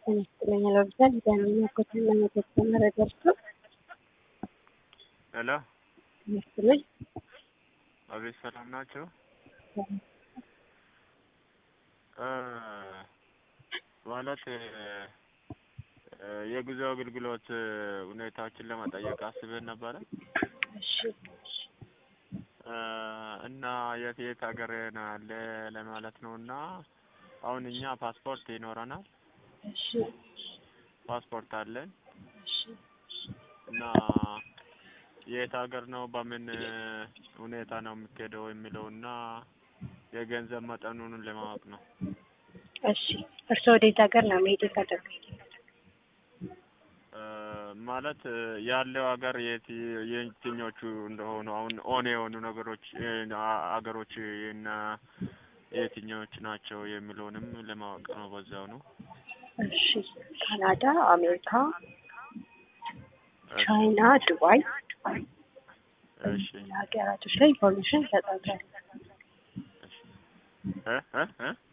ይመስለኝ ለብዛል ዳንኛ ኮትና የተጨመረ ደርሶ ሄሎ ይመስለኝ አቤት፣ ሰላም ናቸው? ማለት የጉዞ አገልግሎት ሁኔታዎችን ለመጠየቅ አስበን ነበረ እሺ እና የት የት ሀገር ነው ያለ ለማለት ነው። እና አሁን እኛ ፓስፖርት ይኖረናል፣ እሺ ፓስፖርት አለን እሺ እና የት ሀገር ነው በምን ሁኔታ ነው የሚካሄደው የሚለው እና የገንዘብ መጠኑን ለማወቅ ነው። እሺ እርስዎ ወዴት ሀገር ነው መሄድ የፈለጉት? ማለት ያለው ሀገር የት የትኞቹ እንደሆኑ አሁን ኦን የሆኑ ነገሮች ሀገሮች እና የትኞች ናቸው የሚለውንም ለማወቅ ነው። በዛው ነው። እሺ ካናዳ፣ አሜሪካ፣ ቻይና፣ ዱባይ እሺ ሀገራቶች ላይ ኢንፎርሜሽን ይሰጣል። እሺ እ እ እ